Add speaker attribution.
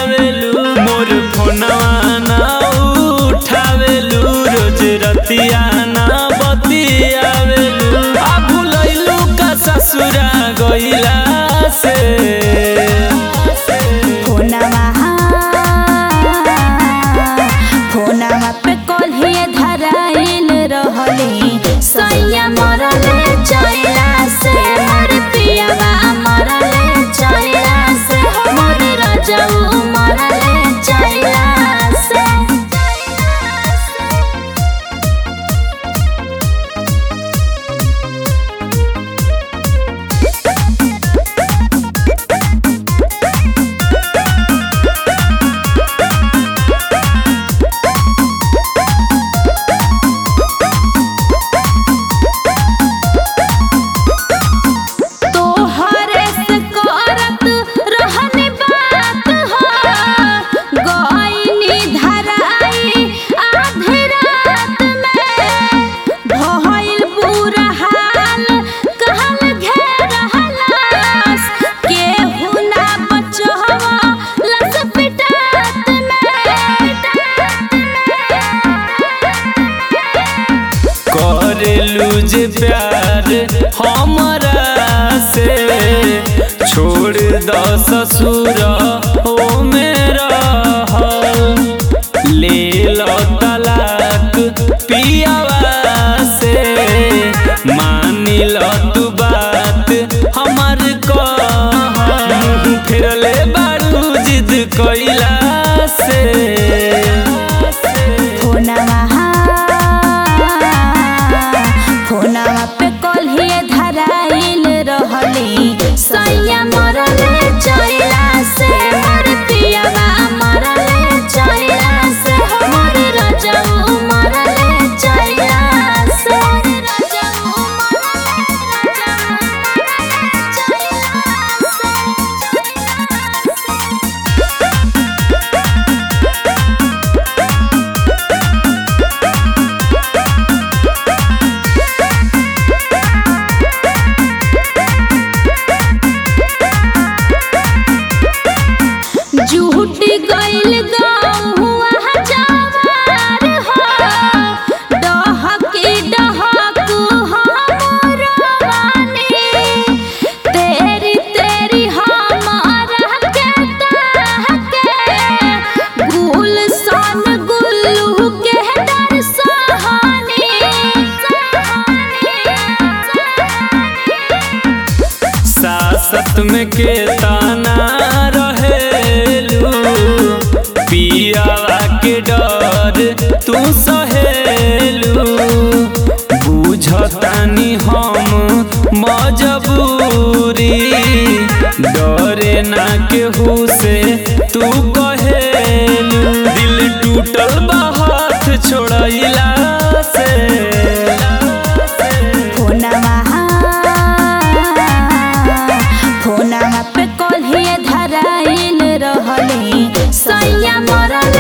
Speaker 1: आवेलू मोर फोनवा ना उठावेलू रोज रतिया ना बतियावेलू आ भुलैलू का ससुरा गइला से
Speaker 2: फोनवा फोनवा पे कल्हे धराइल रहली सैया मरले चैला से मोर पियावा मरले चैला से मोर रजऊ मरले चैला से तोहरे से करत रहनी बात हो गइनी धराई आधी रात में भइल बुरा हाल कहल घेरहलास केहू ना बचवा लस पिटात में
Speaker 1: करेलू जे प्यार हमरा से छोड़ द ससुर ओ मेरा ले लो तलाक पियावा से मान लो तू बात हमर कह मुँह फिरले बारू जिद कैला से
Speaker 2: फोनवा फोनवा पे कल्हे धराइल रहली सैया मरले चैला से मोर पियावा मरले चैला से मोर रजऊ मरले चैला से रजऊ मरले चैला से झूठ गइल गहुआ जवार हो डहकी डहकू हमर वानी तेरी तेरी हमारा के ताके गुल सन गुल्लू के डर सहानी
Speaker 1: सासत में के ताना रहेलू पियावा के डर तू सहेलू बुझतानी हम मजबूरी डरे ना केहू से तू कहेलू दिल टूटल बा हाथ छोड़ैला से
Speaker 2: फोनवा फोनवा पे कल्हे धराइल रहली सैया मरल